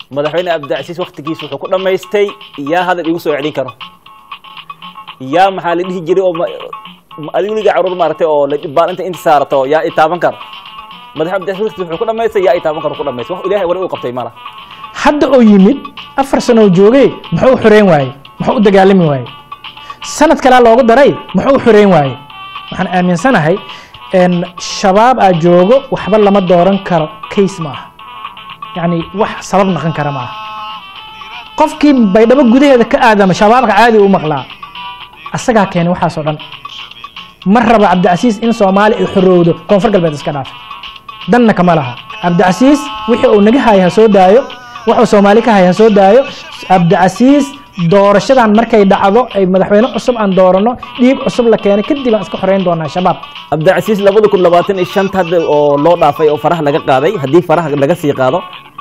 madaxweyne cabdicasiis waktigiisa wuxuu ku dhammaystay yaa hadal igu soo celin karo yaa maxaa la dhihi jiray oo ma- ma- adigu weligaa caruur maaragtay oo la baan inta inta saarato yaa i taaban karo madaxweyne cabdicasiis waktigiisa wuxuu ku dhammaystay yaa i taaban karo ku dhammaystay wax ilaahay wali uu qabtay mala hadda oo yimid afar sano oo joogay muxuu u xoreyn waaye muxuu u dagaalami waaye sanad kalea loogu daray muxuu u xoreyn waaye waxaan aaminsanahay en shabaab aa joogo waxba lama dooran karo case ma aha yacni wax sabab naqon kara ma aha qofkii baydhabo gudaheeda ka aadama shabaabka caadi u maqlaa asagaa keenay waxaasoo dhan ma raba cabdicasiis in soomaali ay xorowdo koonfur galbeed iska dhaafay danna kama laha cabdicasiis wixii uu naga haya ha soo daayo wuxuu soomaali ka haya ha soo daayo cabdicasiis doorashadan markay dhacdo ay madaxweyne cusub aan doorano dhiig cusub la keenay kadib aan iska xoreyn doonaa shabaab cabdicasiis labada kun labaatan iyo shanta hadda oo loo dhaafay oo faraha laga qaaday haddii faraha laga sii qaado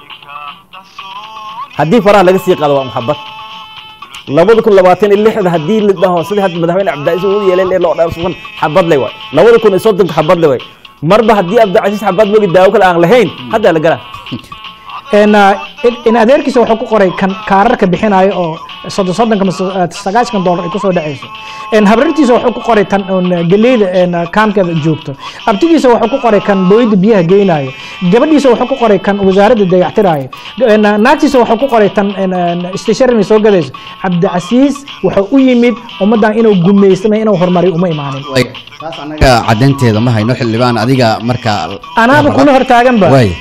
haddii faraha laga sii qaado waa maxabad labada kun labaatan iyo lixda haddii la dhaho sidii hadda madaxweyne cabdicasiis uu yeelay ee loo dhaafsan xabad le waay labada kun iyo soddonka xabad le waay marba haddii cabdicasiis xabad mogi daawo kale aan lahayn haddaa la galaa En, ah, in- in adeerkiisa wuxuu ku qoray kan kaararka bixinayo oo soddon soddonka mise ah, sagaashan dollar ay kusoo dhacayso En, habrartiisa wuxuu ku qoray tan un, geleyda en, ah, kaamkeeda joogto abtigiisa wuxuu ku qoray kan booyada biyaha geynayo gabadhiisa wuxuu ku qoray kan wasaaradda dayactirayo En, ah, naagtiisa wuxuu ku qoray tan en, en, stationary soo gadayso cabdicasiis wuxuu u yimid ummaddan inuu gumaystama inuu horumariyo uma imaanin Way, taas anaga cadeynteeda ma hayno xildhibaan adiga marka anaaba kula hortaaganba way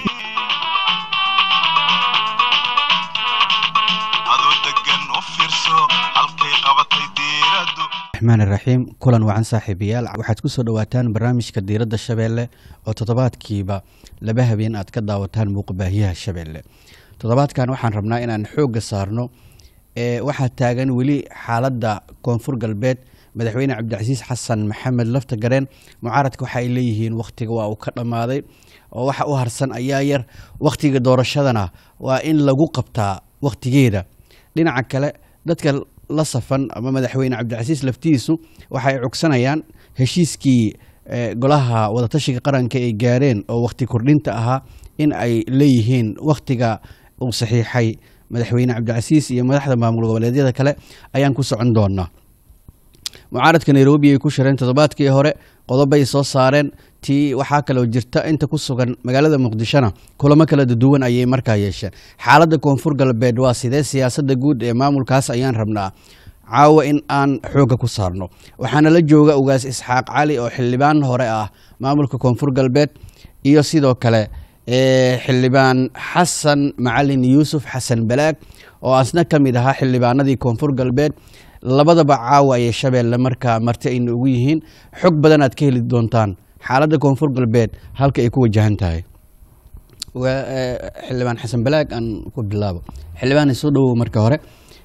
adoo degan u fiirso halkay qabatay diiradu raxmaan iraxiim kulan wacan saaxiibayaal waxaad ku soo dhowaataan barnaamijka diiradda shabeelle oo toddobaadkiiba laba habeen aad ka daawataan muuqbaahiyaha shabeelle toddobaadkan waxaan rabnaa inaan xoogga saarno ee waxaa taagan weli xaaladda koonfur galbeed madaxweyne cabdicasiis xasan maxamed lafta gareen mucaaradka waxa ay leeyihiin wakhtiga waa uu ka dhammaaday oo waxa u harsan ayaa yar wakhtiga doorashadana waa in lagu qabtaa wakhtigeeda dhinaca kale dadka la safan ama madaxweyne cabdicasiis laftiisu waxay cugsanayaan heshiiskii eh, golaha wadatashiga qaranka ay gaareen oo wakhti kordhinta ahaa in ay leeyihiin wakhtiga uu saxiixay madaxweyne cabdicasiis iyo madaxda maamul goboleedyada kale ayaan ku socon doonaa mucaaradka nairobi ay ku shireen toddobaadkii hore qodobay soo saareen tii waxaa kaloo jirta inta ku sugan magaalada muqdishona kulamo kala duwan ayay markaa yeesheen xaaladda koonfur galbeed waa sidee siyaasadda guud ee maamulkaas ayaan rabnaa caawa in aan xoogga ku saarno waxaana la jooga ugaas isxaaq cali oo xildhibaan hore ah maamulka koonfur galbeed iyo sidoo kale ee xildhibaan xasan macalin yuusuf xasan balaag oo asna ka mid ahaa xildhibaanadii koonfur galbeed labadaba caawa ayay shabeelle markaa marti ayna ugu yihiin xog badan aad ka heli doontaan xaaladda koonfur galbeed halka ay ku wajahan tahay Waa, eh, xildhibaan xasan balaag aan ku bilaabo xildhibaan soo dhowow marka hore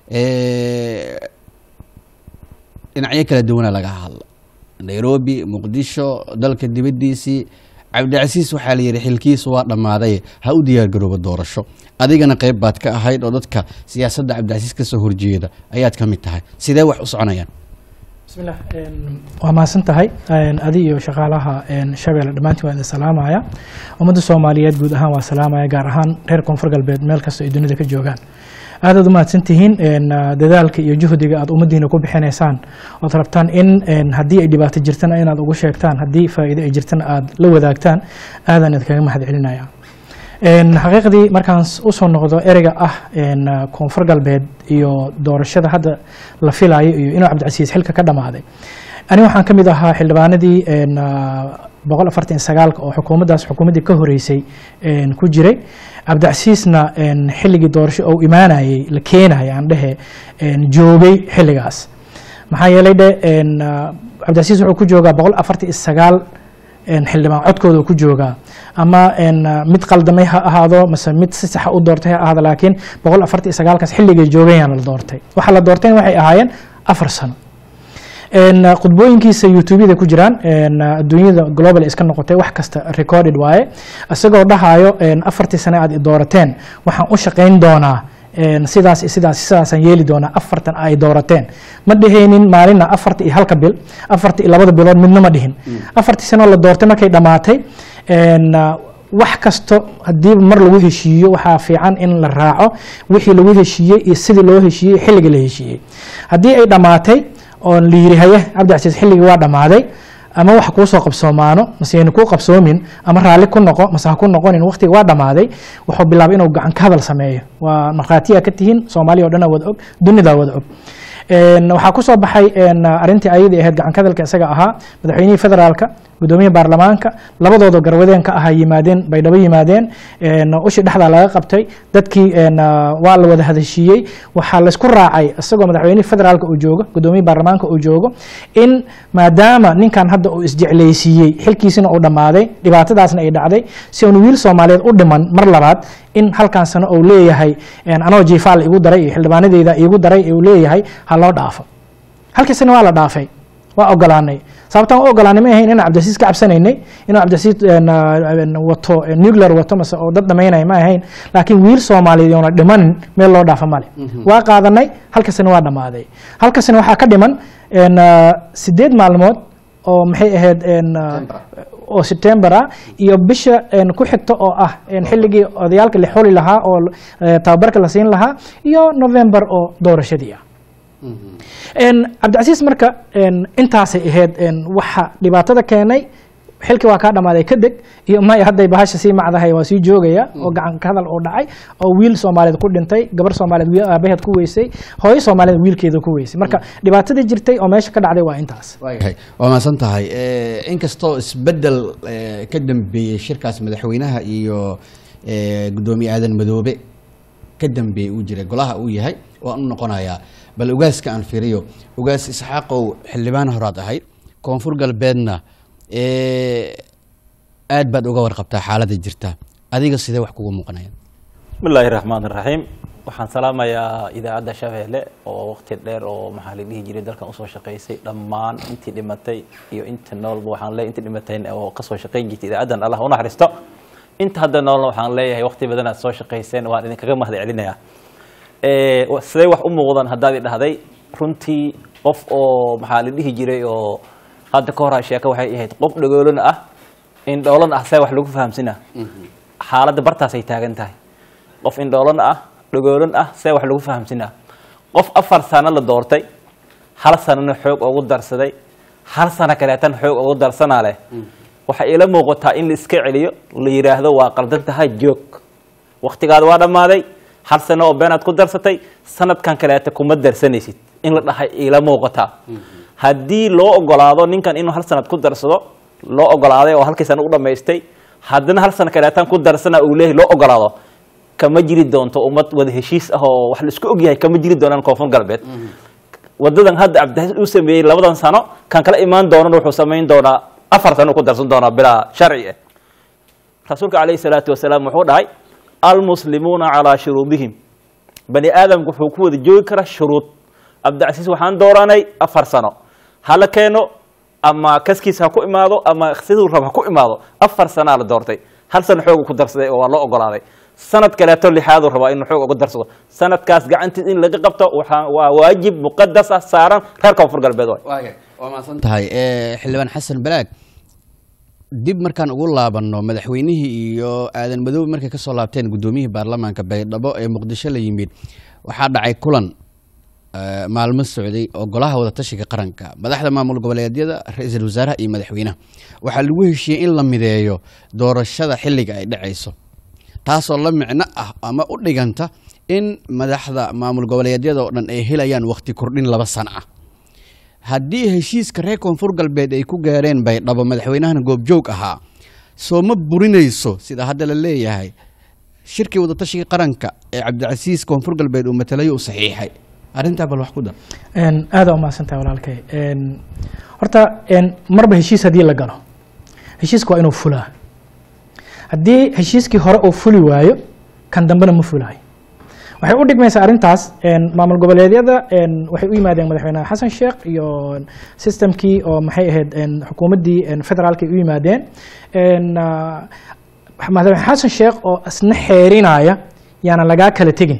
Eh, dhinacyo kala duwana laga hadla nairobi muqdisho dalka dibaddiisii cabdicasiis waxaa la yidhi xilkiisu waa dhammaaday ha u diyaargarooba doorasho adigana qayb baad ka ahayd oo dadka siyaasadda cabdicasiis ka soo horjeeda ayaad ka mid tahay sidee wax u soconayaan bismillah een, waa mahadsan tahay een, adi iyo shaqaalaha een, shabeelle dhammaantiin waan idin salaamaya ummadda soomaaliyeed guud ahaan waa salaamaya gaar ahaan reer koonfur galbeed meel kasta ay dunida ka joogaan aadaad u mahadsan tihiin een, ah, dadaalka iyo juhdiga aad ummaddiina ku bixinaysaan ood rabtaan in een, haddii ay dhibaato jirtana inaad ugu sheegtaan haddii faa'iido ay jirtana aad la wadaagtaan aadaan idinkaga mahad celinaya Een, xaqiiqdii markaan s- usoo noqdo ereyga ah een, ah, koonfur galbeed iyo doorashada hadda la filayo iyo inuu cabdicasiis xilka ka dhammaaday ani waxaan ka mid ahaa xildhibaanadii een, ah, boqol afartan iyo sagaalka oo xukuumaddaas xukuumaddii ka horeysay een, ku jiray cabdicasiisna een, xilligii doorasho oo imaanayay la keenaya aan dhehe een, joogay xilligaas maxaa yeelay dhe een, ah, cabdicasiis wuxuu ku joogaa boqol afartan iyo sagaal een, xildhibaan codkooda uu ku joogaa ama een, ah, mid qaldamay ha ahaado mase mid si saxa u doortay ha ahaado laakiin boqol afartan iyo sagaalkaas xilligay joogayaan la doortay waxa la doortayna waxay ahaayeen afar sano een, ah, khudbooyinkiisa youtubeyada ku jiraan een, ah, adduunyada global iska noqotay wax kasta recorded waaye isagoo dhahayo een, afartii sane aad i doorateen waxaan u shaqayn doonaa een, sidaas iyo sidaas iyo sidaasaan yeeli doonaa afartan ay doorateen ma dhehaynin maalinna afarta iyo halka bil afarta iyo labada bilood midna ma dhihin afartii sanoo la doortay markay dhammaatay een, ah, wax kasto haddii mar lagu heshiiyo waxaa fiican in la raaco wixii lagu heshiiyey iyo sidii loo heshiiyey xilliga la heshiiyey haddii ay dhammaatay oo la yiri haye cabdicasiis xilligii waa dhammaaday ama wax kuu soo qabsoomaano mase ayna kuu qabsoomin ama raalli ku noqo mase ha ku noqonin waqtiga waa dhammaaday wuxuu bilaabay inuu gacan ka hadal sameeyo waa markhaatiya ka tihiin soomaaliya o dhan wada og dunidaa wada og Een, waxaa ku soo baxay een, arrintii ayadii ahayd gacan ka hadalka isaga ahaa madaxweynihii federaalka gudoomiyihii baarlamaanka labadooda garwadeen ka ahaa yimaadeen baydhabo yimaadeen een, ushi dhexdaa laga qabtay dadkii een, waa la wada hadashiiyey waxaa laysku raacay isagoo madaxweynihii federaalka uu joogo gudoomiyihii baarlamaanka uu joogo in maadaama ninkan hadda uu isjeclaysiiyey xilkiisina uu dhammaaday dhibaatadaasna ay dhacday si uun wiil soomaaliyeed u dhiman mar labaad in halkan sano uu leeyahay een, anoo jiifaal igu daray iyo xildhibaanadeyda igu daray uu leeyahay ha loo dhaafo halkii sano waa la dhaafay waa ogolaanay sababtaan u ogolaanay ma ahayn inaan cabdicasiis ka cabsanaynay inuu cabdicasiis een, een, wato een, nuclear wato mase oo dad dhamaynaya ma ahayn laakiin wiil soomaaliyeed oona dhimanin meel loo dhaafa male waa qaadanay halka sano waa dhammaaday halka sano waxaa ka dhiman een, sideed maalmood oo maxay ahayd een, oo September ah iyo bisha een, ku xigta oo ah een, xilligii odayaalka la xuli lahaa oo eh, tababarka la siin lahaa iyo November oo doorashadii ah Een, cabdicasiis marka een, intaasay ahayd een, waxa dhibaatada keenay xilkii waa kaa dhammaaday kadeg iyo maya hadday bahasha sii macdahay waa sii joogaya oo gacan ka hadal uu dhacay oo wiil soomaaliyeed ku dhintay gabar soomaaliyeed wiil aabaheed ku weysay hooyo soomaaliyeed wiilkeeda ku weysay marka dhibaatadii jirtay oo meesha ka dhacday waa intaas waayahay waa mahadsan tahay Eh, inkastoo isbedel eh, ka dambeeyey shirkaas madaxweynaha iyo eh, guddoomiye aadan madoobe ka dambeeyey uu jiray golaha uu yahay waan u noqonayaa bal ugaaska aan fiiriyo ugaas isxaaqow xildhibaan horaad ahayd koonfur galbeedna eh, aad baad uga warqabtaa xaaladda jirta adiga sidee wax kugu muuqanaya bismillaahi raxmaan raxiim waxaan salaamayaa idaacadda shabeelle oo waqti dheer oo maxaa la dhihi jiray dalkan usoo shaqaysay dhammaan intii dhimatay iyo inta noolba waxaan leeyahay intii dhimatay oo kasoo shaqayn jirtay idaacaddan allah u naxariisto inta hadda noolna waxaan leeyahay waqti badan aad soo shaqayseen waan idinkaga mahad celinayaa Eh, wa- sidee wax u muuqdaan haddaad i dhahday runtii qof oo maxaa la dhihi jiray oo hadda ka hor sheeka waxay ahayd qof dhagoolana ah indhoolana ah see wax lagu fahamsina xaaladda bartaasay taagan tahay qof indhoolana ah dhagoolan ah see wax lagu fahamsinaa qof afar sano la doortay hal sanana xoog ugu darsaday hal sano kaleetan xoog ugu darsanaa leh waxay ila muuqataa in la iska celiyo la yidhaahdo waa qaldan tahay joog waktigaada waa dhammaaday hal sano oo beenaad ku darsatay sanadkan kaleeta kuma darsanaysid in la dhahay ila muuqataa haddii loo ogolaado ninkan inuu hal sanad ku darsado loo ogolaaday oo halkii sano u dhammaystay haddana hal sano kaleetan ku darsana uu leeyahay loo ogolaado kama jiri doonto ummad wada heshiis ah oo wax la isku ogyahay kama jiri doonaan koonfur galbeed wadadan hadda cabdixasis uu sameeyey labadan sano kan kala imaan doonana wuxuu samayn doonaa afar sano ku darsan doonaa bilaa sharci ah rasuulka calayhi salaatu wasalaam wuxuu dhahay almuslimuuna calaa shuruudihim bani aadamku wuxuu ku wada joogi karaa shuruud cabdicasiis waxaan dooranay afar sano hala keeno ama kaskiis ha ku imaado ama siduu rab ha ku imaado afar sanaa la doortay hal sano xoogu ku darsaday oo waa loo ogolaaday sanad kaleeto lixaaduu rabaa inuu xoog uga darsado sanadkaas gacantiis in laga qabto waxaa waa waajib muqadas ah saaran reer koonfur galbeed waay waaya waa mahadsan tahay Eh, xildhibaan xasan balaag dib markaan ugu laabanno madaxweynihii iyo aadan madoobe markay ka soo laabteen guddoomiyihii baarlamaanka baydhabo ee muqdisho la yimid waxaa dhacay kulan eh, maalmo socday oo golaha wadatashiga qaranka madaxda maamul goboleedyada ra-iisul wasaaraha iyo madaxweynaha waxaa lagu heshiiyey in la mideeyo doorashada xilliga ay dhacayso taasoo la micno ah ama u dhiganta in madaxda maamul goboleedyada oo dhan ay helayaan waqti kordhin laba sano ah haddii heshiiska reer koonfur galbeed ay ku gaareen baydhabo madaxweynahana goobjoog ahaa soo ma burinayso sida hadda la leeyahay shirkii wadatashiga qaranka ee cabdicasiis koonfur galbeed uu matalayo uu saxiixay arrintaa bal wax ku dar Een, aad aa umahadsantahay walaalkay Een, horta een, marba heshiis haddii la galo heshiiska waa inuu fulaa haddii heshiiskii hore uu fuli waayo kan dambena ma fulaayo waxay u dhigmaysaa arrintaas een, maamul goboleedyada een, waxay u yimaadeen madaxweyne xasan sheekh iyo systemkii oo maxay ahayd een, xukuumaddii een, federaalka ay u yimaadeen Een, ah, madaxweyne xasan sheekh oo isna xeerinaya yaana lagaa kala tegin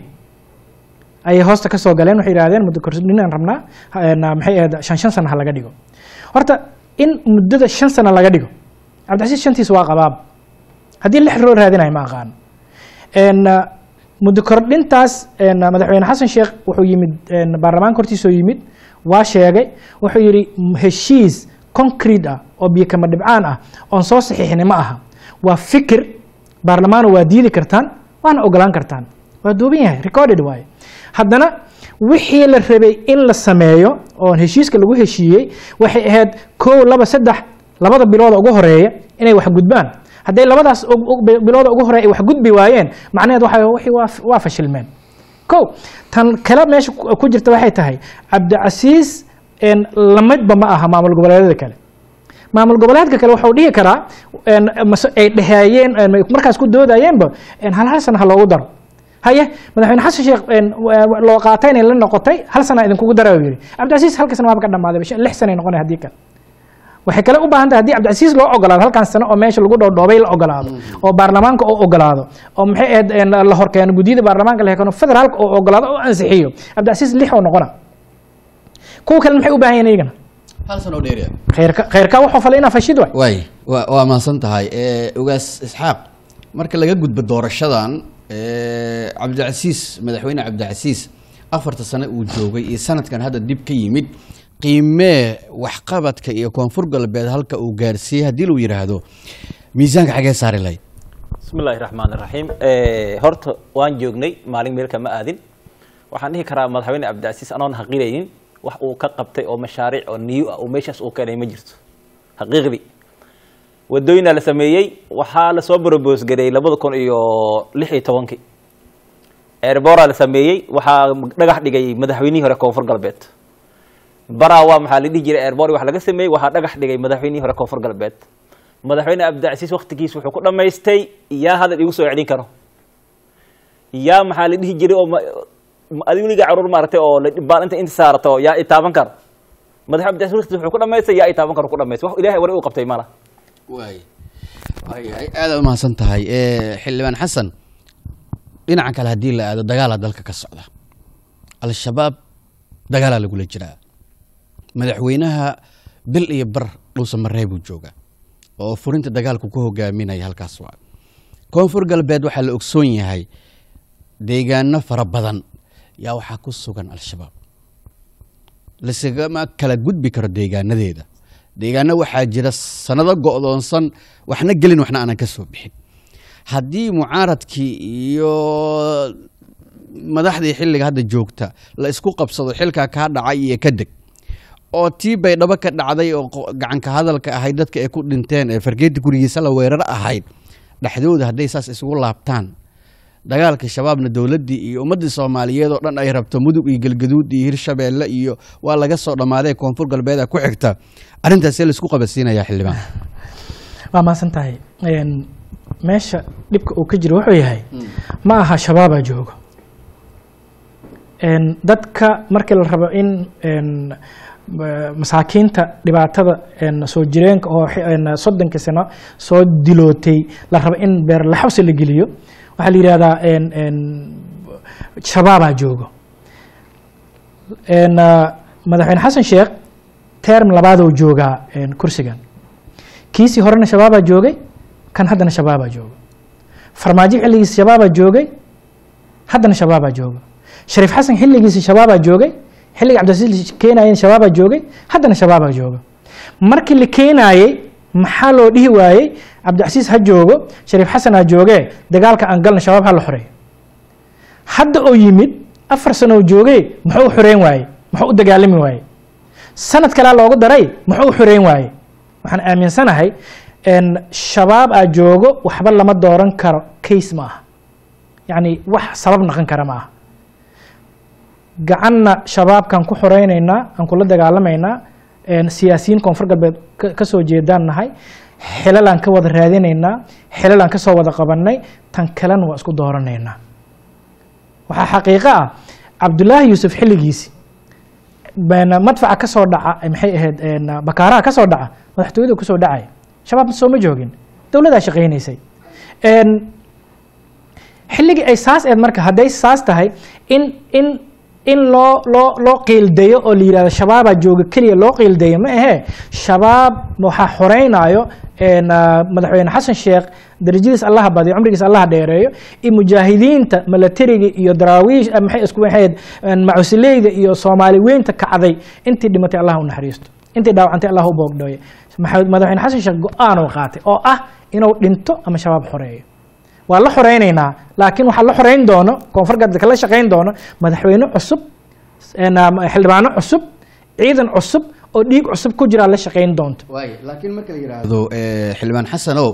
ayay hoosta ka soo galeen waxay yidhahdeen muddo kordhinaan rabnaa een, maxay ahayd shan shan sano ha laga dhigo horta in muddada shan sano laga dhigo cabdicasiis shantiis waa qabaab haddii lix loo raadinayo ma aqaan En, uh, muddo kordhintaas en, uh, madaxweyne xasan sheekh wuxuu yimid en, baarlamaanka hortiisoo yimid waa sheegay wuxuu yidhi "M- heshiis concrete ah oo biyo kama dhibcaan ah oon soo saxiixnay ma aha waa fikir baarlamaano waa diidi kartaan waana ogolaan kartaan waa duuban yahay recorded waaye haddana wixii la rabay in la sameeyo oo heshiiska lagu heshiiyey waxay ahayd kow laba saddex labada bilooda ugu horeeya inay wax gudbaan hadday labadaas ug- ug- bi- bilooda ugu horeeya ay wax gudbi waayeen macnaheed waxa wixii waa f- waa fashilmeen kow tan kale meesha ku ku jirta waxay tahay cabdicasiis en, lamidba ma aha maamul goboleedyada kale maamul goboleedka kale waxuu dhihi karaa en, mase ay dheheeyeen en, markaas ku doodayeenba en, hal hal sana ha loogu daro haye madaxweyne xasan sheekh en, wa- wa- loo qaatay inay la noqotay hal sana idinkugu dara yidhi cabdicasiis halka sana waaba ka dhamaaday bisha- lix sana ay noqonay haddii kale waxay kale u baahan tahay haddii cabdicasiis loo ogolaado halkan sano oo meesha lagu dhoodhoobay la ogolaado oo baarlamaanka oo ogolaado oo maxay ahayd en, la horkeeno guddiyada baarlamaanka la hekeeno federaalka oo ogolaado oo ansixiyo cabdicasiis lix oo noqona kuwa kale maxay u baahan yihiin iyagana hal sano oo dheeriya khayrka khayrka wuxuu falay inaa fashid waay waay waa waa mahadsan tahay Eh, ogaas isxaaq marka laga gudbo doorashadan eh, cabdicasiis madaxweyne cabdicasiis afarta sano uu joogay iyo sanadkan hadda dib ka yimid qiimee waxqabadka iyo koonfur galbeed halka uu gaarsiiyey haddii lagu yidhaahdo miisaanka xagee saari lahayd bismi illaahi raxmaan raxiim horta waan joognay maalin meelka ma aadin waxaan dhihi karaa madaxweyne cabdicasiis anoon haqiiraynin wax uu ka qabtay oo mashaariic oo niyu ah oo meeshaas uu keenay ma jirto xaqiiqdii wadooyinaa la sameeyey waxaa lasoo brobos gareeyey labada kun iyo lix iyo tobankii eerboraa la sameeyey waxaa dhagax dhigay madaxweynihii hore koonfur galbeed baraa waa maxaa la dhihi jiray eerbor wax laga sameeyey waxaa dhagax dhigay madaxweynihii hore koonfur galbeed madaxweyne cabdicasiis waktigiis wuxuu ku dhammaystay yaa hadal igu soo celin karo yaa maxaa la dhihi jiray oo ma- ma- adigu weligaa caruur maaragtay oo la dhibaan inta inta saarato yaa i taaban karo madax cabdicasiis waktigiis wuxuu ku dhammaystay yaa i taaban karo ku dhammaystay wax ilaahay wari u qabtay mala waay waay aada u mahadsan tahay Eh, xildhibaan xasan dhinaca kale haddii la aado dagaalaa dalka ka socda al-shabaab dagaalaa lagula jiraa madaxweynaha bil iyo bar dhuusa maree buu joogaa oo furinta dagaalku ku hogaaminaya halkaas waa koonfur galbeed waxaa la ogsoon yahay deegaano fara badan yaa waxaa ku sugan al-shabaab lasagama kala gudbi karo deegaanadeeda deegaano waxaa jira sanado go'doonsan waxna gelin waxna aanan ka soo bixin haddii mucaaradkii iyo madaxdii xilliga hadda joogta la isku qabsado xilkaa kaa dhacay iyo ka deg oo tii baydhabo ka dhacday oo qo- gacanka hadalka ahayd dadka ay ku dhinteen ee fargeeta gurigiisa la weerar ahayd dhexdooda hadday saas isugu laabtaan dagaalka shabaabna dowladdii iyo ummaddii soomaaliyeed oo dhan ay rabto mudug iyo galgaduud iyo hirshabeelle iyo waa laga soo dhammaaday koonfur galbeeda ku xigta arrintaasee laisku qabadsiinayaa xildhibaan waa mahadsan tahay En, meesha dhibka uu ka jiro wuxuu yahay ma aha shabaabaa joogo En, dadka markii la rabo in en, ma- masaakiinta dhibaatada en, soo jireenka oo xi- en, soddonkii sano soo dilootay la rabo in beer laxawsi la geliyo waxaa la yidhahdaa en, en, shabaabaa joogo En, ah, madaxweyne xasan sheekh term labaadoo joogaa en, kursigan kiisii horena shabaabaa joogay kan haddana shabaabaa jooga farmaajo xilligiisa shabaabaa joogay haddana shabaabaa jooga shariif xasan xilligiisa shabaabaa joogay xilliga cabdilcasiis keenayeen shabaabaa joogay haddana shabaabaa jooga markii la keenaayey maxaa loo dhihi waayey cabdicasiis ha joogo shariif xasan ha joogee dagaalka aan galna shabaab ha la xoreeyo hadda oo yimid afar sano oo joogay muxuu u xoreyn waaye muxuu u dagaalami waaye sanad kalea loogu daray muxuu u xoreyn waaye waxaan aaminsanahay en, shabaab aa joogo waxba lama dooran karo case ma aha yacni wax sabab naqon kara ma aha gacanna shabaabkaan ku xoreynaynaa aan kula dagaalamaynaa en, siyaasiyiin koonfur galbeed ka- ka soo jeedaan nahay xilalaan ka wada raadinaynaa xilalaan ka soo wada qabannay tan kalena waa isku dooranaynaa waxaa xaqiiqo ah cabdulaahi yuusuf xilligiisi been madfaca ka soo dhaca eh, maxay ahayd en, bakaaraha ka soo dhaca madaxtooyada ku soo dhacay shabaab sooma joogin dowladaa shaqaynaysay En, xilligii ay saas eed marka hadday saas tahay in in in loo loo loo qiildayo oo la yidhahdo shabaabaa jooga keliya loo qiildayo ma ahee shabaab waxaa xoreynaayo een, ah, madaxweyne xasan sheekh darajadiis allaha badiyo cumrigiis allaha dheereeyo iyo mujaahidiinta milatariga iyo daraawiish ah, maxay isku ahayd een, macusileyda iyo soomaali weynta kacday intii dhimatay allah u naxariisto intii dhaawacantay allah u boogdhooye Maxamed- madaxweyne xasan sheekh go-aan uu qaatay oo ah inuu dhinto ama shabaab xoreeyo waa la xoreynaynaa laakiin waxaa la xoreyn doono koonfur galbeedka la shaqeyn doono madaxweyne cusub een, ah, xildhibaano cusub ciidan cusub oo dhiig cusub ku jiraa la shaqeyn doonto waaye laakiin marka la yidhaahdo eh, xildhibaan xasanow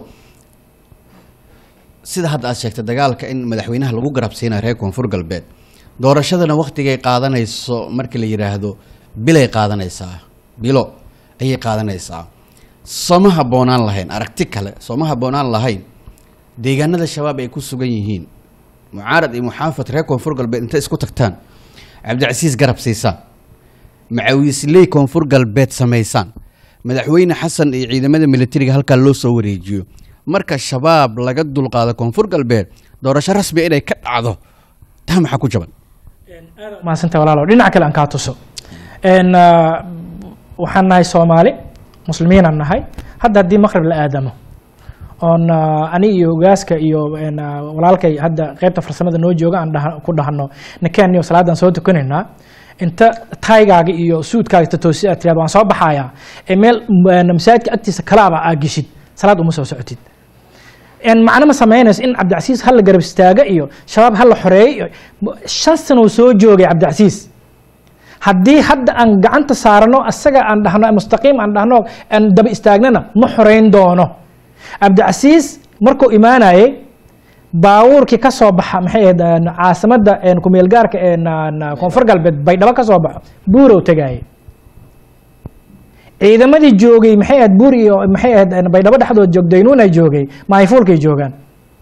sida hadda aad sheegtay dagaalka in madaxweynaha lagu garabsiinayo reer koonfur galbeed doorashadana waktigay qaadanayso marka la yidhaahdo bilay qaadanaysaa bilo ayay qaadanaysaa sooma habboonaan lahayn aragti kale sooma habboonaan lahayn deegaanada shabaab ay ku sugan yihiin mucaarad iyo muxaafad reer koonfur galbeed intay isku tagtaan cabdicasiis garab siisaan macawiisley koonfur galbeed samaysaan madaxweyne xasan iyo ciidamada militariga halkaa loo soo wareejiyo marka shabaab laga dulqaado koonfur galbeed doorasho rasmi inay ka dhacdo taa maxaa ku jaban maasanta walaalo dhinac kale aan kaa tuso Een, ah, waxaan nahay soomaali muslimiinaan nahay hadda haddii maqrib la aadamo oon ah, ani iyo ogaaska iyo een, ah, walaalkay hadda qaybta farsamada noo jooga aan dhaha- ku dhahno nakeen iyo salaadaan soo tukanaynaa inta taygaaga iyo suudkaaga tatoosi aad tiraado waan soo baxayaa ee meel een, masaajidka agtiisa kalaaba aa geshid salaad uma soo socotid een macno ma samaynayso in cabdicasiis ha la garab istaaga iyo shabaab ha la xoreeyo iyo shan sano uu soo joogay cabdicasiis haddii hadda aan gacanta saarano asaga aan dhahno mustaqiim aan dhahno aan daba istaagnana ma xoreyn doono cabdicasiis markuu imaanayay baabuurkii ka soo baxa maxay ahayd een, caasimadda een, ku-meelgaarka een, een, koonfur galbeed baydhabo ka soo baxo buurow tegayay ciidamadii joogay maxay ahayd buur iyo maxay ahayd een, baydhabo dhexdood joogdaynuun ay joogay maayfuulkay joogaan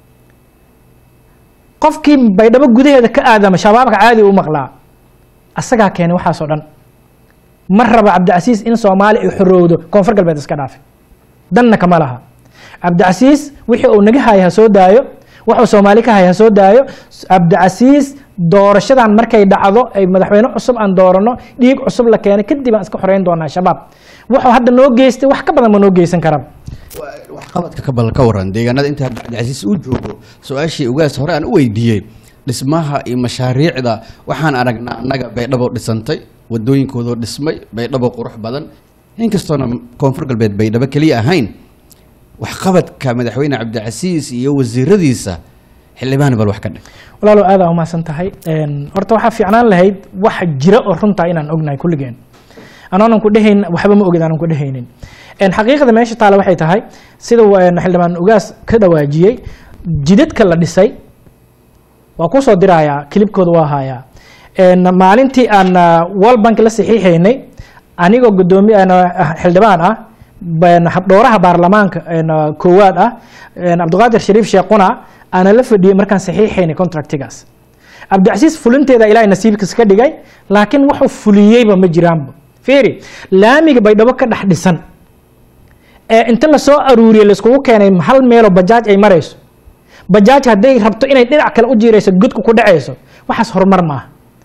qofkii baydhabo gudaheeda ka aadama shabaabka caadi u maqlaa asagaa keenay waxaasoo dhan ma raba cabdicasiis in soomaali ay xorowdo koonfur galbeed iska dhaafe danna kama laha cabdicasiis wixii uu naga haya ha soo daayo wuxuu soomaali ka haya ha soo daayo cabdicasiis doorashadan markay dhacdo ay madaxweyne cusub aan doorano dhiig cusub la keenay kadib aan iska xoreyn doonaa shabaab wuxuu hadda noo geystay wax ka badan ma noo geysan karaba waxqabadka ka bal ka waran deegaanada inta cabdicasiis uu joogo su-aashii ugaas hore aan u weydiiyey dhismaha iyo mashaariicda waxaan aragnaa annaga baydhabo dhisantay wadooyinkoodoo dhismay baydhabo qurux badan inkastoona koonfur galbeed baydhabo keliya ahayn waxqabadka madaxweyne cabdicasiis iyo wasiiradiisa xildhibaan bal wax ka dhig walaalow aad aa umahadsan tahay Een, horta waxaa fiicnaan lahayd wax jira oo runtaa inaan ognahay kulligeen anoonan ku dhehayn waxba ma ogid aanan ku dhehaynin Een, xaqiiqada meesha taale waxay tahay sida een, xildhibaan ugaas ka dhawaajiyey jidadka la dhisay waa kusoo dirayaa kilibkooda waa hayaa Een, maalintii aan ah, world bank la saxiixaynay anigoo gudoomiye aan, ah, xildhibaan ah baan habdhooraha baarlamaanka een, ah, koowaad ah een, cabdiqaadir shariif sheekhuna aana la fadhiyey markaan saxiixaynay contractigaas cabdicasiis fulinteeda ilaahay nasiibkiis ka dhigay laakiin wuxuu fuliyeyba ma jiraanba fiiri laamiga baydhabo ka dhex dhisan ee inta lasoo aruuriyey laiskugu keenay hal meeloo bajaaj ay marayso bajaaj hadday rabto inay dhinac kale u jiirayso godku ku dhacayso waxaas horumar maaha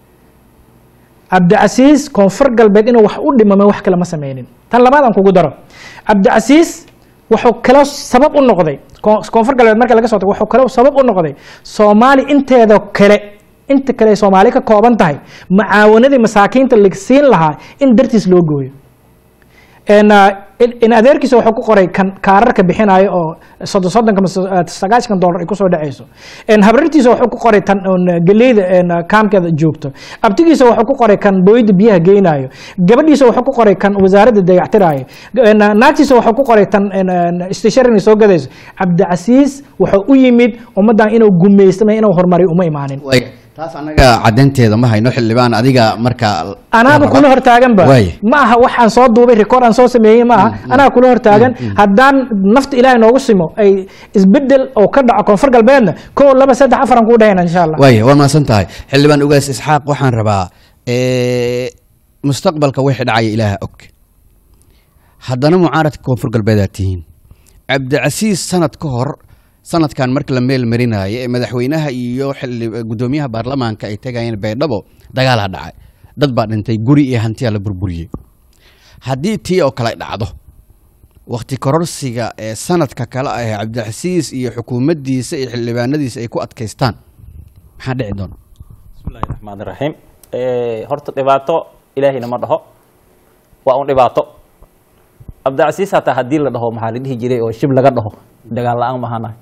cabdicasiis koonfur galbeed inuu wax u dhimamo wax kale ma sameynin tan labaad aan kugu daro cabdicasiis wuxuu kaloo sabab u noqday ko- koonfur galbeed marka laga soo tago wuxuu kaloo sabab u noqday soomaali inteeda kale inta kale ay soomaali ka kooban tahay macaawanadii masaakiinta la siin lahaa in dartiis loo gooyo En, ah, in- in adeerkiisa wuxuu ku qoray kan kaararka bixinayo oo soddon soddonka ama so- ah, sagaashan dollar ay kusoo dhacayso En, habrartiisa wuxuu ku qoray tan un, ah, geleyda en, ah, kaamkeeda joogto abtigiisa wuxuu ku qoray kan booyada biyaha geynayo gabadhiisa wuxuu ku qoray kan wasaaradda dayactirayo En, ah, naagtiisa wuxuu ku qoray tan en, en, stationary soo gadayso cabdicasiis wuxuu u yimid ummaddan inuu gumaystama inuu horumariyo uma imaanin waaya taas annaga caddeynteeda ma hayno xildhibaan adiga marka anaaba kula hortaaganba Waaya. ma aha waxaan soo duubay record aan soo sameeyey ma aha anaa kula hortaagan haddaan nafta ilaahay noogu simo ay isbedel oo ka dhaco koonfur galbeedna kow laba saddex afar aan kuu dhahayna insha allah waaya waa mahadsan tahay xildhibaan ugaas isxaaq waxaan rabaa eh, mustaqbalka wixii dhacaya ilaaha og haddana mucaaradka koonfur galbeedaad tihiin cabdicasiis sanad ka hor sanadkan marka la meel marinaayo ee madaxweynaha iyo xildhi- gudoomiyaha baarlamaanka ay tegayeen baydhabo dagaalaa dhacay dad baa dhintay guri iyo hantiyaa la burburiyey haddii tii oo kale dhacdo wakti kororsiga ee sanadka kale ah ee cabdicasiis iyo xukuumaddiisa iyo xildhibaanadiisa ay ku adkaystaan maxaa dhici doona bismillahi raxmaani raxiim horta dhibaato ilaahayna ma dhaho waa un dhibaato cabdicasiis hataa haddii la dhaho maxaa la dhihi jiray oo shib laga dhaho dagaal la-aan mahanahay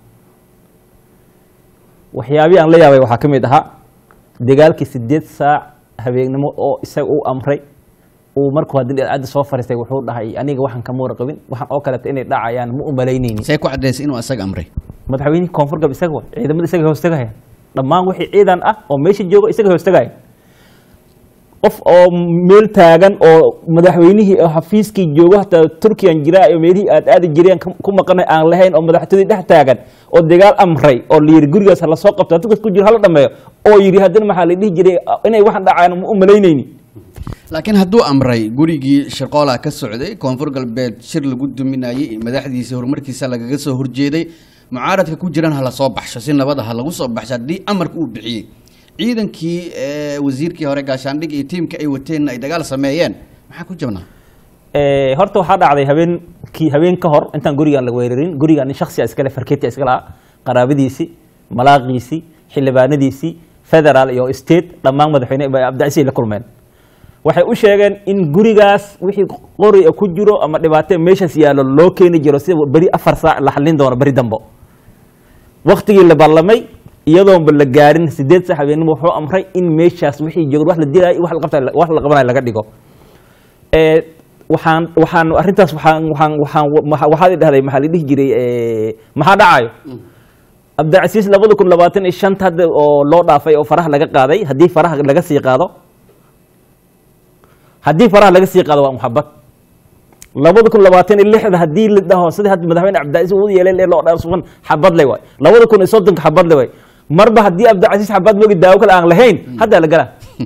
waxyaabii aan la yaabay waxaa ka mid ahaa dagaalkii sideed saac habeennimo oo isaga uu amray uu markuu haddii dhacadda soo fariistay wuxuu dhahay aniga waxaan kama warqabin waxaan oo kaleeto inay dhacayaan ma u malaynayni say ku caddaysay inuu asaga amray madaxweynihii koonfur galbeed isaga wa ciidamada isaga hoostagaya dhammaan wixii ciidan ah oo meesha jooga isaga hoostagaya qof oo meel taagan oo madaxweynihii oo xafiiskii jooga hataa turkiyan jiraa iyo meelihii aad aadi jireen ka- ku maqanay aan lahayn oo madaxtooyadii dhex taagan oo dagaal amray oo la yidhi gurigaas hala soo qabto dadkas ku jiro hala dhameeyo oo yidhi haddana maxaa la dhihi jiray inay waxaan dhacaan ma u malaynayni laakiin hadduu amray gurigii shirqoola ka socday koonfur galbeed shir lagu duminayey madaxdiisa horumarkiisa lagaga soo horjeeday mucaaradka ku jiran ha la soo baxsho si nabada ha lagu soo baxsho haddii amarka uu bixiyey ciidankii eh, wasiirkii hore gaashaandhig iyo tiimka ay wateenna ay dagaal sameeyeen maxaa ku jabnaa Eh, horta waxaa dhacday habeenkii habeen ka hor intaan gurigaan la weerarin gurigaan nin shaksiya iskale farkeetia iska lahaa qaraabadiisii malaaqiisii xildhibaanadiisii federaal iyo state dhammaan madaxweyne cabdicasiis ay la kulmeen waxay u sheegeen in gurigaas wixii qori ku jiro ama dhibaatee meeshaas yaallo loo keeni jiro sida beri afar saac la xallin doono beri dambo waktigii la ballamay iyadoonba la gaarin sideed saac habeenimo wuxuu amray in meeshaas wixii joogo wax la dilaayo iyo wax la qabta wax la qabanayo laga dhigo ee waxaan waxaan arrintaas waxaan waxaan waxaan waxa- waxaad i dhahday maxaa la dhihi jiray ee, maxaa dhacayo cabdicasiis labada kun labaatan iyo shanta hadda oo loo dhaafay oo faraha laga qaaday haddii faraha laga sii qaado haddii faraha laga sii qaado waa muxabad labada kun labaatan iyo lixda haddii la dhaho sida hadda madaxweyne cabdicasiis uu yeelay ee loo dhaarsugan xabad le waay labada kun iyo soddonka xabad le waay marba haddii cabdicasiis xabad moogi daawo kale aan lahayn haddaa la galaa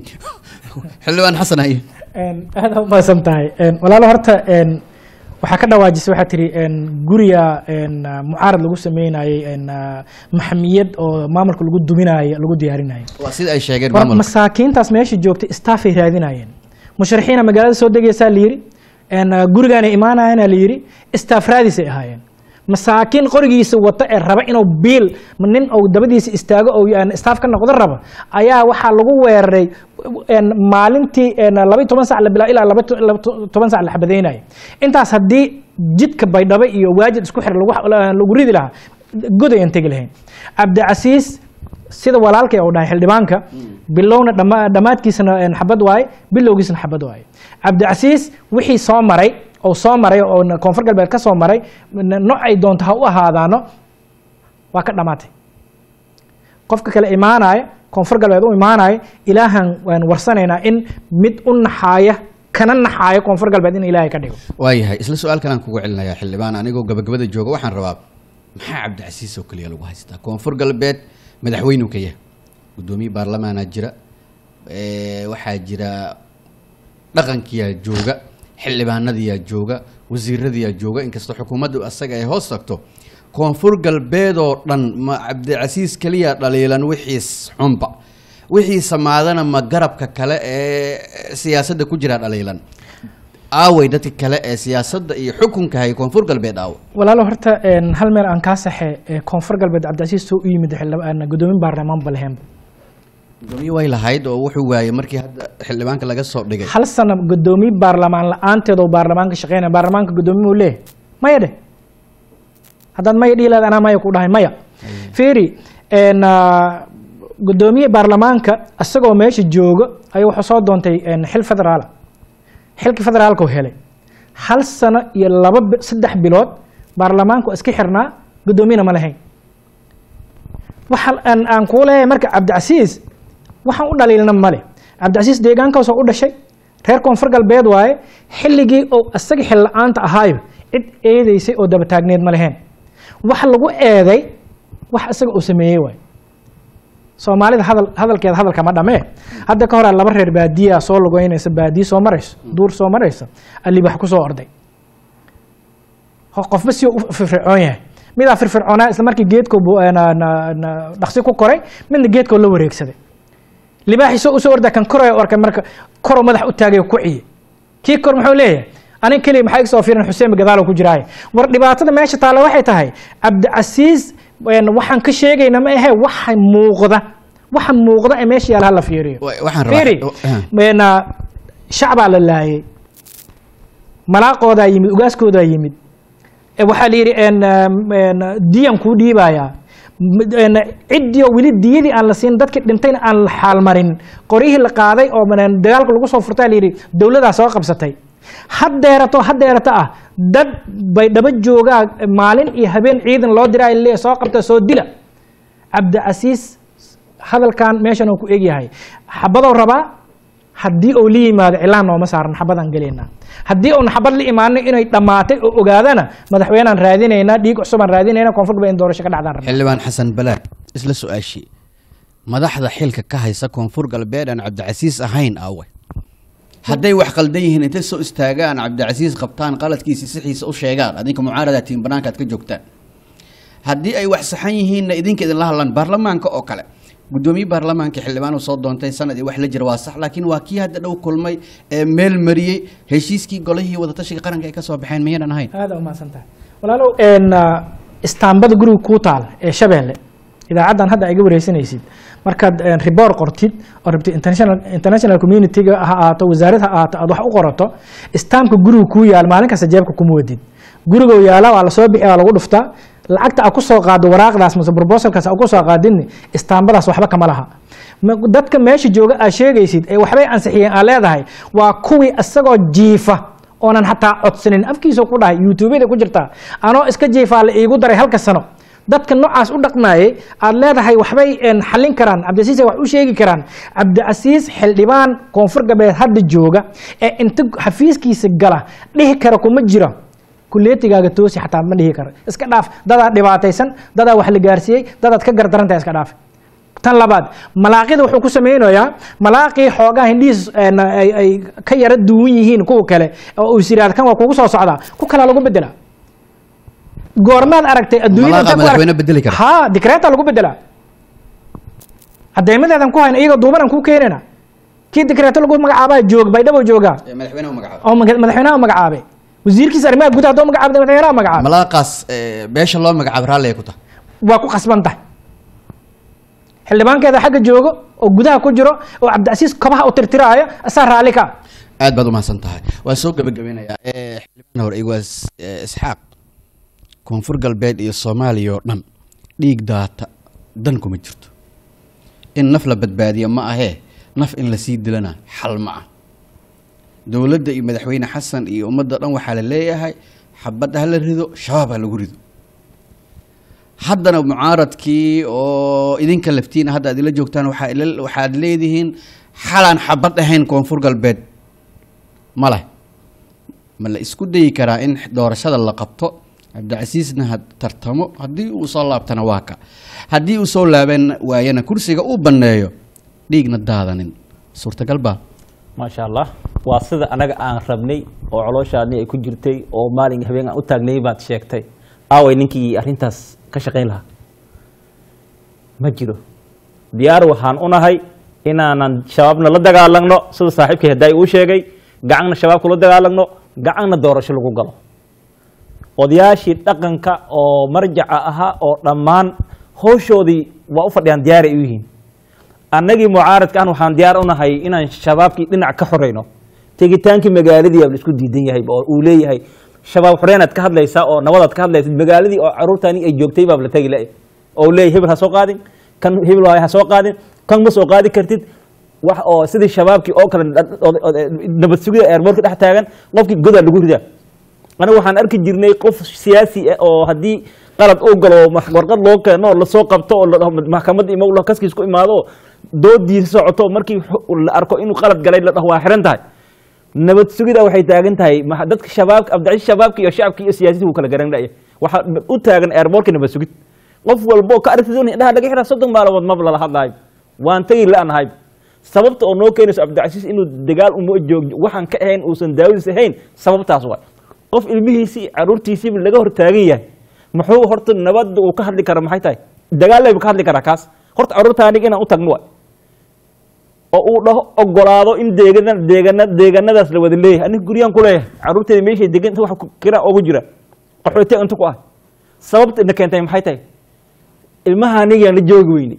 xildhibaan xasan haye aad u mahadsan tahay walaalo horta een, waxaa ka dhawaajisay waxaa tiri een, guriga een, ah, mucaarad lagu sameynayey een, ah, maxamiyad oo maamulka lagu duminayo lagu diyaarinayo waa sida ay sheegeen war maamulka masaakiintaas meesha joogtay staffay raadinayeen musharixiina magaalada soo degaysaa la yidhi een, ah, gurigaana imaanayana la yidhi staff raadisay ahaayeen masaakiin qorigiisa wata ee raba inuu biil nin uu dabadiisa istaago oo aan staff ka noqdo raba ayaa waxaa lagu weeraray een, maalintii een, laba iyo toban sac la bilaa ilaa laba to- laba to- toban sac la xabadaynaya intaas haddii jidka baydhabo iyo waajid isku xir lagu lagu ridi lahaa god ayaan tegi lahayn cabdicasiis sida walaalkay uu dhahay xildhibaanka bilowna dhama- dhammaadkiisana een, xabad waaye bilowgiisana xabad waaye cabdicasiis wixii soo maray oo soo maray oo na- koonfur galbeed ka soo maray n- nooc ay doonto ha u ahaadaano waa ka dhammaatay qofka kale imaanaya koonfur galbeed u imaanaya ilaahan waan warsanaynaa in mid u naxaaya kana naxaaya koonfur galbeed in ilaahay ka dhigo waayahay isla su-aalkan aan kugu celinayaa xildhibaan anigoo gabagabada jooga waxaan rabaa maxaa cabdicasiis oo keliya lagu haystaa koonfur galbeed madaxweynuu ka yahay guddoomiye baarlamaanaa jira eh, waxaa jira dhaqankiyaa jooga xildhibaanadiyaa jooga wasiiradiyaa jooga inkastoo xukuumaddu asaga ay hoos tagto koonfur galbeed oo dhan ma cabdicasiis keliya dhaliilan wixiis xunba wixii samaadana ma garabka kale ee siyaasadda ku jira dhaliilan aaway dadka kale ee siyaasadda iyo xukunka hay koonfur galbeed aawo walaalo horta een, hal meel aan kaa saxe ee koonfur galbeed cabdicasiis soo u yimid xildhibaan gudoomin baarlamaan balheenba gudoomiye way lahayd oo wuxuu waayey markii hadda xildhibaanka laga soo dhigay hal sano gudoomiye baarlamaan la-aanteed oo baarlamaanka shaqeynaya baarlamaanka gudoomiye uu leeyahay maya dheh haddaad maya dhihi lahayd anaa maya ku dhahay maya fiiri een, ah, gudoomiye baarlamaanka isagoo meesha jooga ayuu wuxuu soo doontay een, xil federaala xilka federaalka uu helay hal sano iyo laba bi- saddex bilood baarlamaanku iska xirnaa gudoomiyena ma lahayn waxa aan aan kuu leeyahay marka cabdicasiis waxaan u dhaliilna male cabdicasiis deegaankaas oo u dhashay reer koonfur galbeed waaye xilligii oo isaga xil la-aanta ahaayo cid eedeysay oo daba taagneed ma leheen waxa lagu eeday wax isaga uu sameeyey waaye soomaalida hadal hadalkeeda hadalka ma dhamee hadda ka hor laba reer baadiya soo lugeynaysa baadiye soo marayso duur soo maraysa alibax ku soo orday Ho- qofba si u firfircoon yahay midaa firfircoonaa isla markii geedko dhaqsi ku koray midna geedkoo la wareegsaday libaaxii soo usoo ordaa kan koraya arkay marka koroo madax u taagay oo ku ciye kii kor muxuu leeyahay aniga keliya maxaa iga soo fiiran xuseen gadaalo ku jiraaye war dhibaatada meesha taalla waxay tahay cabdicasiis een, waxaan ka sheegayna ma ahe waxa muuqda waxa muuqda ee meesha yaala hala fiiriyo Wa- waxaan rabaa- fiiri uh. een, shacbaa la laayay malaaqoodaa yimid ugaaskoodaa yimid E, waxaa la yidhi een, een, diyan kuu dhiibayaa M- een, ciddii oo weli diyadii aan la siin dadkii dhintayna aan la xaalmarin qoryihii la qaaday oo een, dagaalka lagu soo furtaa la yidhi dowladaa soo qabsatay haddeerato haddeerato ah dad bay dhaba joogaa maalin iyo habeen ciidan loo diraa le soo qabta soo dila cabdicasiis hadalkan meeshan uu ku egyahay xabadou rabaa haddii uu la yimaado cilaan nooma saaran xabadaan gelaynaa haddii uun xabad la imaano inay dhammaatay oo ogaadana madaxweynaan raadinaynaa dhiig cusubaan raadinaynaa koonfur galbeed in doorasho ka dhacdaan rabnaa xildhibaan xasan balaad isla su-aashii madaxda xilka ka haysa koonfur galbeed aan cabdicasiis ahayn awe hadday wax qaldan yihiin intay soo istaagaan cabdicasiis qabtaan qaladkiisi sixiisa u sheegaan adinka mucaarada tiim banaanka aad ka joogtaan haddii ay wax saxan yihiinna idinka idinla hadlaan baarlamaanka oo kale gudoomiye baarlamaanka xildhibaan uu soo doontay sanad iyo wax la jira waa sax laakiin waa kii hadda dhow kulmay ee meel mariyey heshiiskii golihii wadatashiga qaranka ay ka soo baxeen miyaynan ahayn aada umahadsan tahay walaalow een, ah, istaambada guriga kuu taal ee shabeelle idaacaddan hadda iga wareysanaysid markaad een, report qortid oo rabtid international international community-ga ha ahaato wasaarad ha ahaato aad wax u qorato istaamka guriga kuu yaal maalin kasta jeebka kuma wadid gurigoo yaala waa lasoo bixi waa lagu dhuftaa lacagta a ku soo qaado waraaqdaas mase proposalkaas a ku soo qaadidni istaambadaas waxba kama laha Ma- dadka meesha jooga aad sheegaysid ee waxbay ansixiyeen aad leedahay waa kuwii isagoo jiifa oonan xataa codsanin afkiisa ku dhahay youtubeda ku jirtaa anoo iska jiifaa la iigu daray halka sano dadka noocaas u dhaqmaayay aad leedahay waxbay een, xallin karaan cabdicasiis ay wax u sheegi karaan cabdicasiis xildhibaan koonfur galbeed hadda jooga ee inta xafiiskiisa gala dhihi kara kuma jiro kuleetigaaga toosi xataa ma dhihi karo iska dhaaf dadaa dhibaataysan dadaa wax la gaarsiiyey dadaad ka gardarantahay iska dhaaf tan labaad malaaqida wuxuu ku samaynayaa malaaqii xoogaa hindhihiis een, ay ay ka yara duwan yihiin kuwa kale oo uu siraad kan waa kugu soo socdaa ku kalaa lagu bedelaa goormaad aragtay adduunyada Malaaqa inta ku arag- madaxweyne bedeli kara. ha dikreeta lagu bedelaa cadeymadeedan ku hayna iyaga duubanan kuu keenayna kii dikreeto lagu magacaabaa joog baydhabo joogaa madaxweyne magacaab oo maga- madaxweynaha magacaabay wasiirkiisa arrimaha gudaha haddoo magacaabay madaxweynaha magacaabay malaaqaas eh, beesha loo magacaabo raalli ay ku tahay waa ku qasban tahay xildhibaankeeda xagga joogo oo gudaha ku jiro oo cabdicasiis kobaha u tirtiraayo asaa raalli ka aad baad umahadsan tahay waan soo gebagabeynayaa Eh, xildhibaan hore iwaas eh, isxaaq koonfur galbeed iyo soomaaliya oo dhan dhiig daata dan kuma jirto in naf la badbaadiyo ma ahee naf in lasii dilana xal ma ah dowladda iyo madaxweyne xasan iyo ummadda dhan waxaa la leeyahay xabad ha la rido shabaab ha lagu rido haddana mucaaradkii oo idinka laftiina hadda aad ila joogtaan waxaa ila- waxaad leedihiin xalaan xabad ahayn koonfur galbeed ma leh ma la isku dayi karaa in doorashada la qabto cabdicasiisna ha tartamo haddii uu soo laabtana waa ka haddii uu soo laaban waayana kursiga uu banneeyo dhiigna daadanin suurtagal baa maasha allah waa sida anaga aan rabnay oo colooshaadni ay ku jirtay oo maalin habeen aan u taagnay baad sheegtay aaway ninkii arrintaas ka shaqayn lahaa ma jiro diyaar waxaan u nahay inaanan shabaabna la dagaalagno sida saaxiibkii haddaay uu sheegay gacanna shabaabka la dagaalagno gacanna doorasho lagu galo odayaashii dhaqanka oo marjaca ahaa oo dhammaan howshoodii waa u fadhiyaan diyaaray u yihiin annagii mucaaradka an waxaan diyaar u nahay inaan shabaabkii dhinac ka xoreyno tegitaankii magaaladii baa la isku diidan yahay oo uu leeyahay shabaab xoreynaad ka hadlaysaa oo nabadaad ka hadlaysid magaaladii oo caruurtaani ay joogtay baa la tegi la oo leeyahay hebel ha soo qaadin kan hebel waay ha soo qaadin kan ma soo qaadi kartid wax oo sidii shabaabkii oo kale nabad sugida airbortka dhex taagan qofkii godaa lagu ridaa aniga waxaan arki jirnay qof siyaasi ah oo haddii qalad uu galo ma- warqad loo keeno oo lasoo qabto oo la dhaho maxkamadda imo la kaskiis ku imaado oo doodiisa socoto markii xu- la arko inuu qalad galay la dhaho waa xiran tahay nabad sugida waxay taagan tahay ma- dadka shabaabka abdicasiis shabaabka iyo shacabka iyo siyaasiyiinta wuu kala garan dhaya waxaa u taagan airbortka nabad sugid qof walbo ka aragtid un indhaha laga xiraa soddon maalmood maba lala hadlaayo waan tagi la-nahay sababta oo noo keenayso cabdicasiis inuu dagaal uma joog waxaan ka ahayn uusan daawadiis ahayn sababtaas waay qof ilmihiisii caruurtiisiiba laga hor taagan yahay muxuu horta nabadda uu ka hadli kara maxay tahay dagaallayba ka hadli karaa kaas horta caruurta aniga inaan u tagno waay oo uu dhaho ogolaado in deegana deegana deeganadaas la wada leeyahay aniga guryaan ku leeyahay carruurteeda meeshay degan inta wax kira ugu jira qaxootiga inta ku ah sababta ina keentay maxay tahay ilmaha anigaan la joogi weyne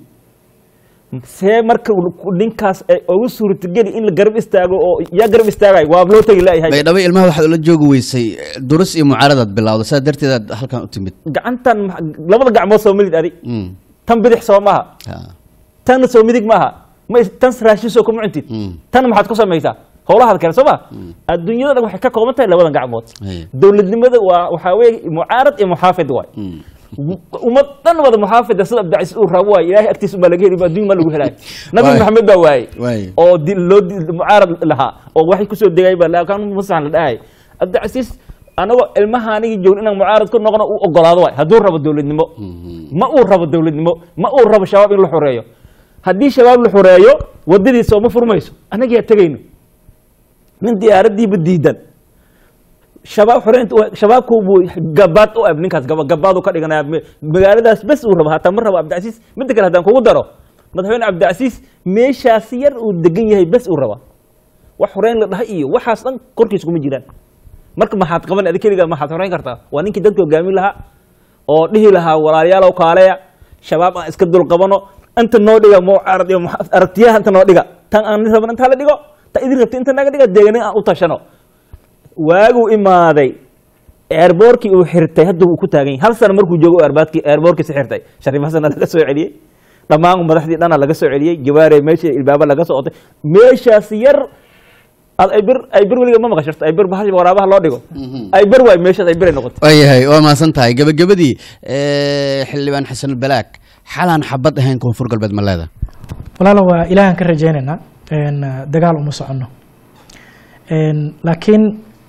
see marka ninkaas ay ugu suurtageli in la garab istaago oo yaa garab istaagayo waa loo tegi laayahay baydhabo ilmaha waxaad ula joogi weysay durus iyo mucaaradaad bilowda saa darteedaad halkan u timid gacantan ma- labada gacmood soo milid adi Mm. tan bidix soo maaha Ha. tanna soo midig maaha ma is- tan raashin soo kuma cuntid Mm. tan maxaad ku samaysaa howlahaad kale soo ma adduunyada dhan waxay ka kooban tahay labadan gacmood Aye. dowladnimada waa waxaa weeye mucaarad iyo muxaafid waay Mm. ummad dhan wada muxaafida sida abdicasiis uu rabo waay ilaahay agtiisa baa laga heli adduun ma lagu helaayo nabi Waay. maxamed baa waaye Waay. oo di- loo di- mucaarad lahaa oo waxay kusoo degay baa laakaan masaxan la dhahay abdicasiis anagoo ilmaha anigii joogin inaan mucaarad ku noqono uu ogolaado waay hadduu rabo dowladnimo ma uu rabo dowladnimo ma uu rabo shabaab in la xoreeyo haddii shabaab la xoreeyo wadadiisa oo ma furmayso anagaa tegayno nin diyaaradiiba diidan shabaab xoreynta waa- shabaabku buu gabaad u ab ninkaas gaba- gabaad u ka dhiganaya Ma- magaaladaas bes uu rabo hataa ma rabo abdicasiis midda kale haddaan kugu daro madaxweyne cabdicasiis meeshaas yar uu degan yahay bes uu raba wax xoreyn la dhahay iyo waxaas dhan korkiis kuma jiraan marka maxaad qaban adi keligaa maxaad xoreyn kartaa waa ninkii dadka hogaamin lahaa oo dhihi lahaa walaalayaalow kaaleya shabaab aan iska dul qabano inta noo dhiga mucaarad iyo muxa- aragtiyaha inta noo dhiga tan aan raban intaa la dhigo ta idin rabta inta naga dhiga deeganin aan u tashano waaguu imaaday eerboorkii uu xirtay hadda uu ku taagan yahay hal sano markuu joogo eerbaadkii eerboorkiisi xirtay shariif xasana laga soo celiyey dhammaan madaxdii dhana laga soo celiyey jawaare meesha ilbaaba laga soo otay meeshaas yar ad ay bir ay bir weliga ma maqashirto ay bir bahal waraabaha loo dhigo ay bir waay meeshaas ay bir ay noqotay waayahay waa mahadsan tahay gebagabadii eh, xildhibaan xasan balaag xalaan xabad ahayn koonfur galbeed ma leeda walaalo waa ilaahan ka rajaynaynaa een, dagaal uma soconno Een, laakiin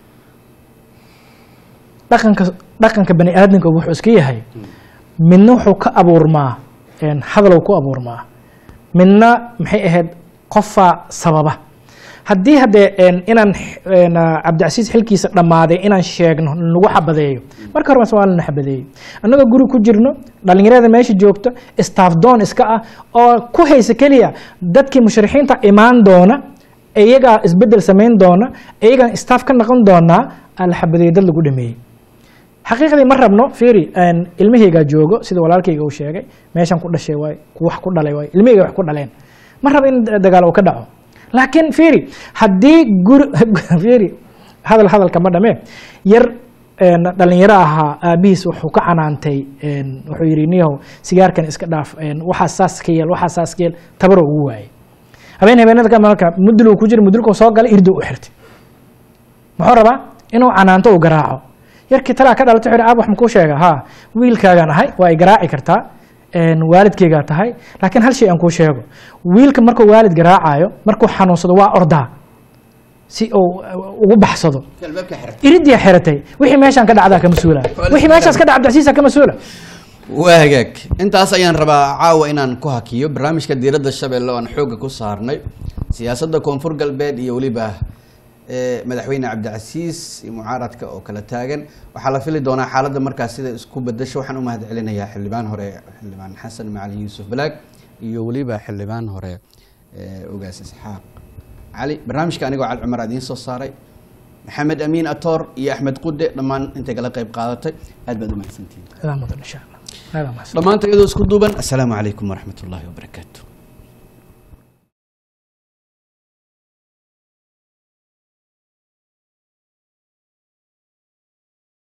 dhaqanka dhaqanka bani aadamka wuxuu iska yahay midna wuxuu ka abuurmaa een, hadalow ku abuurmaa midna maxay ahayd qofaa sababa haddii haddee een, inaan een, cabdicasiis xilkiisa dhammaaday inaan sheegno nagu xabadeeyo marka hore waa lana xabadeeyo annagoo guri ku jirno dhallinyarada meesha joogta staff doon iska ah oo ku haysa keliya dadkii musharixiinta imaan doona iyagaa isbedel samayn doona iyagaan staff ka noqon doonaa aan la xabadeeyo dad lagu dhameeyey xaqiiqdii ma rabno fiiri een, ilmahaygaa joogo sida walaalkayga uu sheegay meeshan ku dhashay waay ku wax ku dhalay waay ilmahayga wax ku dhaleen ma rabo in dagaal uu ka dhaco laakiin fiiri haddii guri fiiri hadal hadalka ma dhame yar een, dhalinyaro ahaa aabihiis wuxuu ka canaantay een, wuxuu yidhi niyow sigaarkan iska dhaaf een, waxaa saas ka yeel waxaa saas ka yeel tabaro ugu waayey habeen habeenada ka marka mudul uu ku jira mudulka soo galay irdu u xirtay muxuu rabaa inuu canaanto uu garaaco yarkii talaa ka dhalatay wuxuu yidhi aab wax makuu sheega haa wiilkaagaan ahay waa ay garaaci kartaa een, waalidkaygaa tahay laakiin hal shay aan kuu sheego wiilka markuu waalid garaacayo markuu xanuunsado waa ordaa si uu uh, ugu baxsado iridiyaa xiratay wixii meeshaan ka dhacdaa ka mas-uula wixii meeshaas ka dhaca abdicasiisa ka mas-uula waa hagaag intaas ayaan rabaa caawa inaan ku hakiyo barnaamijka diiradda shabeelle oo aan xoogga ku saarnay siyaasadda koonfur galbeed iyo weliba eh, madaxweyne cabdicasiis iyo mucaaradka oo kala taagan waxaa la fili doonaa xaaladda markaas sida isku bedasho waxaan u mahad celinayaa xildhibaan hore xildhibaan xasan macalin yuusuf balaag iyo weliba xildhibaan hore eh, ogaas isxaaq cali barnaamijka anigoo cali cumar idiin soo saaray maxamed amiin atoor iyo axmed qude dhammaan intay kala qayb qaadatay aad baad u mahadsantihiin adaa mudan insha allah adaa mahadsan dhammaanta iyadoo isku duuban assalaamu calaykum waraxmat ullaahi wabarakaatu